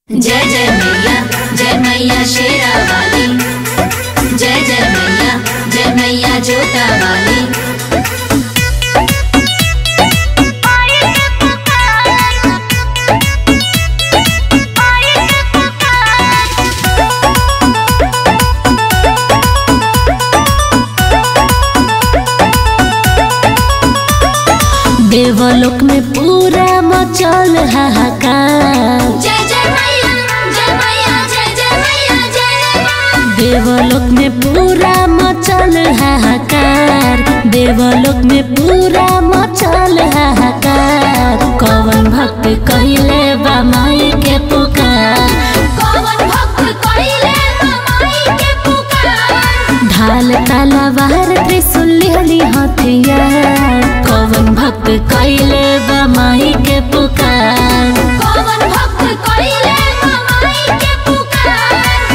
जय जय मैया जय मैया शेरा वाली जय जय मैया जय मैया जोता वाली देवलोक में पूरा मचल हाहाकार जय जय मैया जय मैया जय जय मैया जय देवलोक में पूरा मचल हाहाकार देवलोक में पूरा मचल हाहाकार कवन भक्त कहिले बा माई के पुकार कौन भक्त कइले माई के पुकार ढाल तलवार त्रिशूल लिहली हथियार कवन भक्त कहिले बा माई के पुकार कौन भक्त कइले माई के पुकार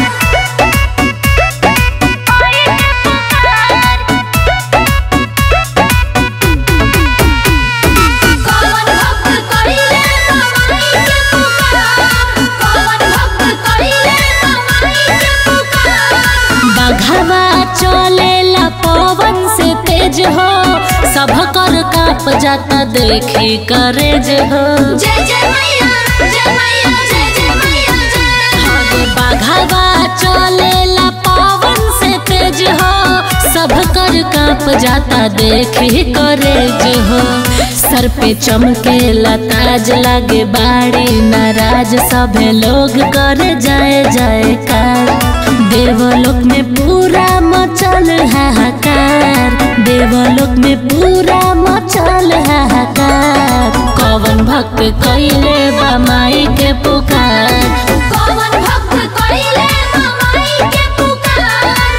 कौन भक्त कइले माई के पुकार कौन भक्त कइले माई के पुकार बघवा चलेला पवन से तेज हो सब कर काप जाता देखी करेज हो जय जय मैया जय मैया जय जय मैया जय आगे बघवा चलेला पवन से तेज हो सब कर काप जाता देखी करेज हो सर पे चमकेला ताज लागे बाड़ी नाराज सभे लोग करे जाए जाए कार देवलोक में पूरा मचल हाहाकार देवलोक में पूरा मचल हाहाकार कवन भक्त कइले बा माई के पुकार कौन भक्त कइले माई के पुकार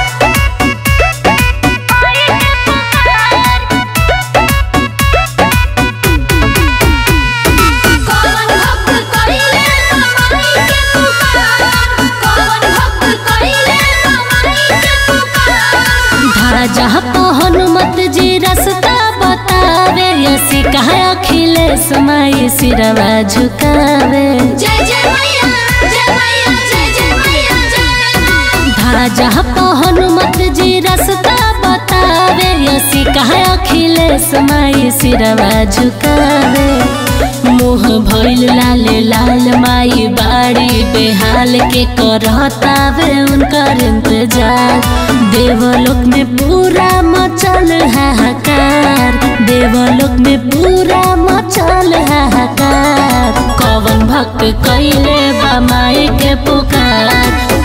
कौन भक्त कइले माई के पुकार कौन भक्त कइले माई के पुकार ध्वजा तो हनुमत जी रस्ता बतावे यसी कहा अखिलेश माई सिरवा झुकावे जय जय मैया जय मैया जय जय मैया जय ध्वजा तो हनुमत जी रस्ता बतावे यसी कहा अखिलेश माई सिरवा झुकावे मुँह भइल लाल लाल माई बाड़ी बेहाल के करतावे उनकर इंतजार देवलोक में पूरा मचल हाहाकार देवलोक में पूरा मचल हाहाकार कवन भक्त कइले बा माई के पुकार